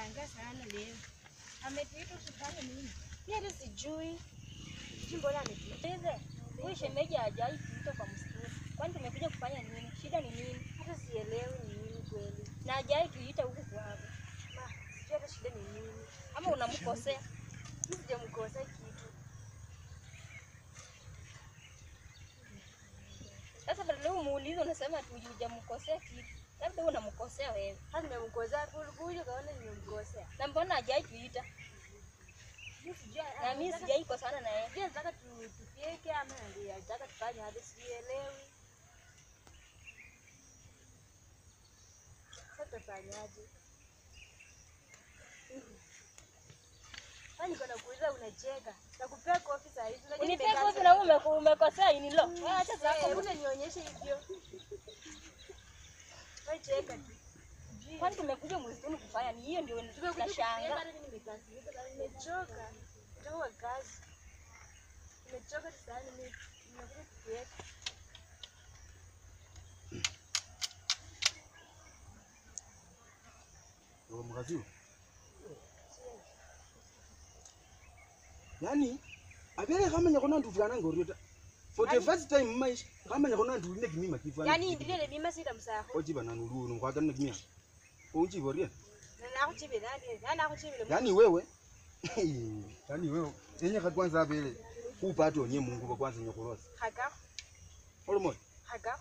Nimeshangaa sana leo. Ametuita tufanye nini? Mimi hata sijui. Sijui mbona ametuita. Niulize, huyu shemeji hajai kuita kwa msituni. Kwani tumekuja kufanya nini? Shida ni nini? Hata sielewi ni nini kweli. Na hajai kuita huku kwako. Ma, sijui hata shida ni nini. Ama unamkosea? Mimi sijamkosea kitu. Sasa badala wewe umuulize unasema ati hujamkosea kitu. Labda wewe unamkosea wewe. Hata nimemkosea kuja kaona nimemkosea. Na mbona hajai kuita? Mimi sijui. Na mimi sijai kosana na yeye. Sijui nataka tu- tupike ama ndio nataka tufanye hadi sielewi. Sasa tutafanyaje? Kwani niko nakuuliza unacheka. Nakupea kofi saa hizi. Unajua Unipea nimekaa kofi sana. na wewe ume- umekosea ini lo. Wewe acha Eh, zako. unanionyesha hivyo. Wewe cheka tu. Kwani tumekuja msituni kufanya ni hiyo ndio tunashanga. Nimechoka. Kutoka kwa kazi. Nimechoka sana nime- nimekuja kukuweka. mkaziwe yani abele khamanya khona ndufwana ngorio ta for the first time mmaisha khamanya khona ndulina kimima kifwana Yaani ndilele mima sita msakho. ochibana nuluno khwakanina kimia unchiborie Na nakuchibile nani? Nani nakuchibile? yani wewe yani wewe enyekha kwanza abele khupata onye mungu kwanza nyakhulosa Haka. olomoyo Haka.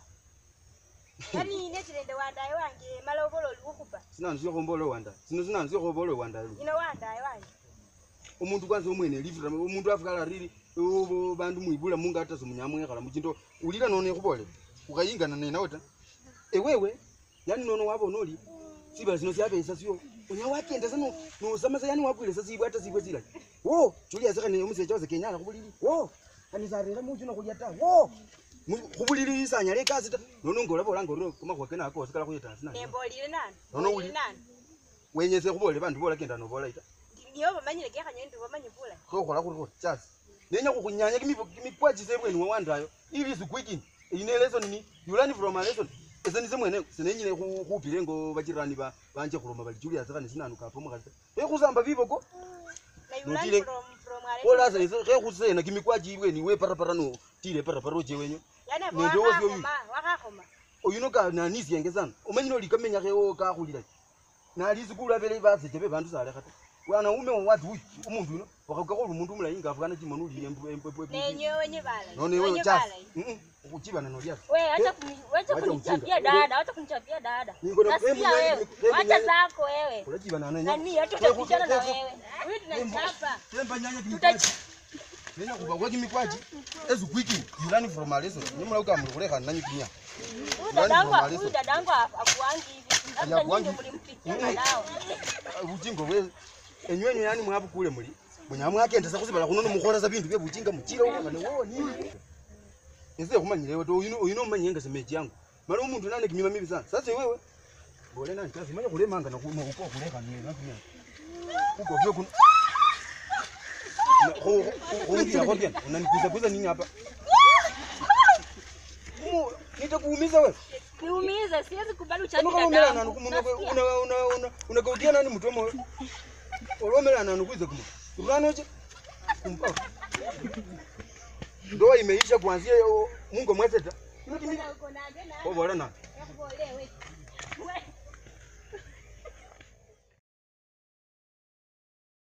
Yaani ine chilende wandaye wange malobolo likukhupa. sinanzia khombola wanda sino sinanzia khombola wanda Ino wandaye wange. omuntu kwanza omwene lifuta omuntu afukala riri o- bandu mwibula munga hata simunyamwekhala muchindo ulira nono ekhubole ukhayingana nenawe ta ewewe yani nono wabona oli sibala sino syabesa syo onya wakendesa no- nosamasa yani wakwilesa sibwe hata sibwe silayi wo chuliasekha ne omusecha wase kenyala khubulili wo anisarera muchuno khulya ta wo Mu- khubulili isanyala ekasi ta nono ngolabolanga orio kamakhuwa kene ako wasikala khuyetasi nayo Nembolile nani? Nono Mbolile uli- nani? wenyese khubole bandu bolakenda nobolayi ta Niyo bamanyile kekhanya ndi bamanyi bula. khokhola khuri khuri chasi nenya khukhunyanya kimipwachise ebweni wawandayo ili sikwikini ine lesson ni you learn from a lesson ese nise mwene sinenyine khu- khupile ngo bachirani ba banje khuloma bali julia sekha nisinanuka apo mukhasi ekhusamba biboko Na you Notile- learn from from ale. olasa ise khekhusena kimikwachi ibweni we parapara no tile parapara oche wenyo Yaani hapo Nende wosi oyu. wakakhoma, wakakhoma. oyuno ka nanisienge sana omanyile oli kamenya kheo kakhulila nalisikulu abele baseche be bandu salekha ta wanaume wati uyu umundu uno wakhakakhola omundu omulayi nga afukana chimono uli embwebwe Nenyewe wenye bala. none wewe Wenye chasi bala. kuchibana nolia Wewe acha Eh, kuni- wacha wacha kunichapia ujinga. dada, wacha kunichapia dada. Niko na- Nasikia hebu nyanya- wewe. hebu Wacha nyanya- zako wewe. kulachibana nanya Nani hata tutapishana na wewe. Huyu tunachapa. temba nyanya Tutachi- nenya kuba kwa kimikwaji ezu kwiki you learn from a lesson nyamula ukamule kuleka nanyi kinya Huyu dadangu, Nani huyu dadangu akuangi hivi. Labda Hakuangi. nyinyi mlimpikia nao. bujingo bwe enywenyu yani mwabukule muli munyamwakendesa kusibala kuno nomukholesa bindu bye bujinga mukile ukane wo nini ese khumanyilewe to uyino uyino umanyenga semeji yangu mala umundu nane kimima mibi sana sasa wewe bole nani kazi manya kulemanga na kuma uko kuleka ni na kimya uko vyo kun Ungia kwa bien, unanikuza kuza nini hapa? Mu, nitakuumiza wewe. Niumize, siwezi kubali uchapi Unakalomela nani dadangu. kumu Nasikia. una una una unakautia nani mtu mo? Olomela nani kuiza kumu. Uranoje? Kumpa. Ndoa imeisha kuanzia hiyo Mungu mwezeta. Kwa bora na. Yakubolewe.